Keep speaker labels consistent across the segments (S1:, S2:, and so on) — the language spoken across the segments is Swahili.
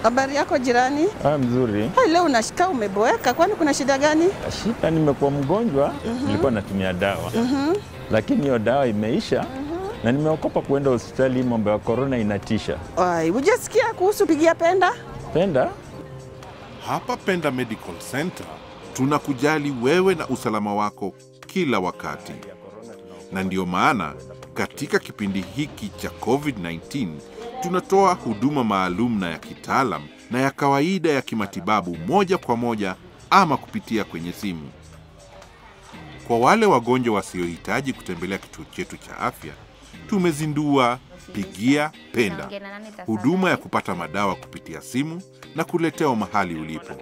S1: Habari yako jirani?
S2: Ah, mzuri.
S1: Hai, leo unashika umeboeka, kwani kuna shida gani?
S2: Shida, nimekuwa mgonjwa, nilikuwa natumia dawa lakini hiyo dawa imeisha na nimeokopa kuenda hospitali. Mambo ya korona inatisha.
S1: Ai, hujasikia kuhusu pigia penda?
S2: Penda
S3: Hapa Penda Medical Center tunakujali wewe na usalama wako kila wakati, na ndiyo maana katika kipindi hiki cha COVID-19 tunatoa huduma maalum na ya kitaalam na ya kawaida ya kimatibabu moja kwa moja ama kupitia kwenye simu. Kwa wale wagonjwa wasiohitaji kutembelea kituo chetu cha afya, tumezindua Pigia Penda, huduma ya kupata madawa kupitia simu na kuletewa mahali ulipo.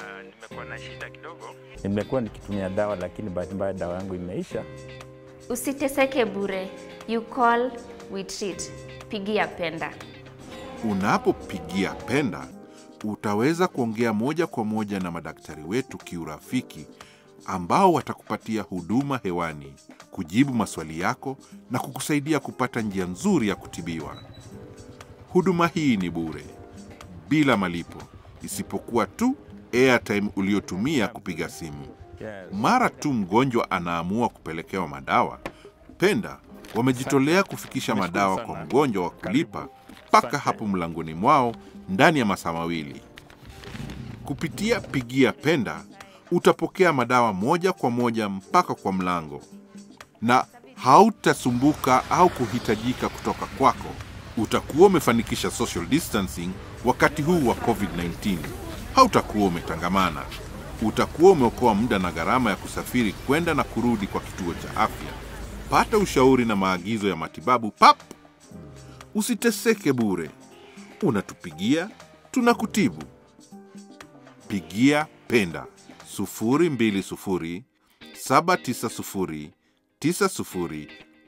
S2: nimekuwa nikitumia dawa lakini bahati mbaya dawa yangu imeisha.
S4: Usiteseke bure. You call, we treat. Pigia Penda.
S3: Unapopigia Penda utaweza kuongea moja kwa moja na madaktari wetu kiurafiki, ambao watakupatia huduma hewani, kujibu maswali yako na kukusaidia kupata njia nzuri ya kutibiwa. Huduma hii ni bure, bila malipo, isipokuwa tu airtime uliotumia kupiga simu. Mara tu mgonjwa anaamua kupelekewa madawa, Penda wamejitolea kufikisha madawa kwa mgonjwa wa kulipa mpaka hapo mlangoni mwao ndani ya masaa mawili. Kupitia Pigia Penda utapokea madawa moja kwa moja mpaka kwa mlango, na hautasumbuka au kuhitajika kutoka kwako. Utakuwa umefanikisha social distancing wakati huu wa COVID-19. Hautakuwa umetangamana. Utakuwa umeokoa muda na gharama ya kusafiri kwenda na kurudi kwa kituo cha afya. Pata ushauri na maagizo ya matibabu pap. Usiteseke bure. Unatupigia, tunakutibu. Pigia Penda 020 790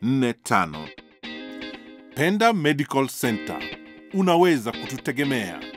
S3: 9045. Penda Medical Center. Unaweza kututegemea.